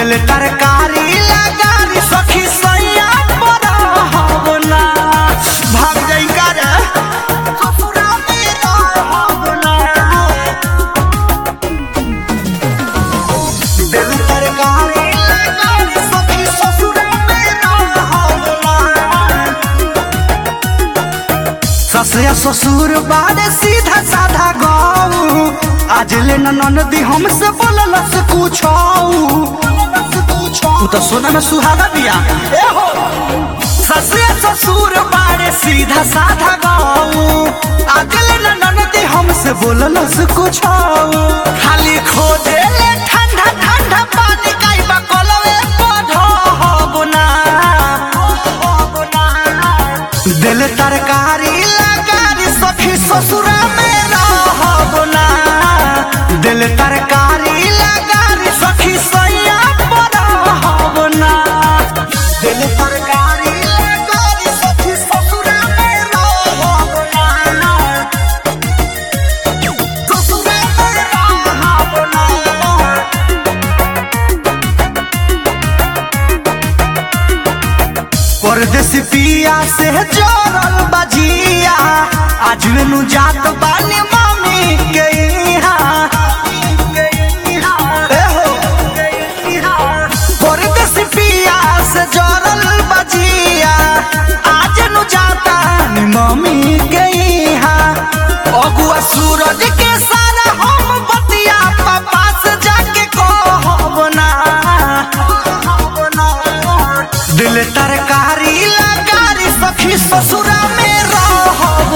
दिल तरकारी लगारी सखी सैया पर हवना भाग जाई का रे ससुरा मेरा हवना दिल तरकारी लगारी सखी ससुरा मेरा हवना ससुर ससुर बारे सीधा साधा गाऊ आज ले ननदी हमसे बोललस कुछो तू तो सोना में सुहागा बिया ए हो ससुर ससुर बारे सीधा साधा गाऊ आज ले ननदी हमसे बोललस कुछो खाली खोजे ले ठंडा ठंडा पानी काई बा कोलवे पढ़ो हो ना दिल तरकारी लगारी सखी ससुरा में रहबना दिल तरकारी लगारी सखी सैया पर रहबना दिल तरकारी लगारी सखी ससुरा में रहबना ससुरा में रहबना परदेसी पिया से जोड़ल बजिया आज मेनू जात बानी मामी के इहाँ। ए हो। परदेसी पिया से जोड़ल बजिया आज नु जाता नी मामी के इहाँ। अगुआ सूरज के सारा हम बतिया पापा से जाके कहब ना दिल तरकारी लगारी सखी ससुरा में रहब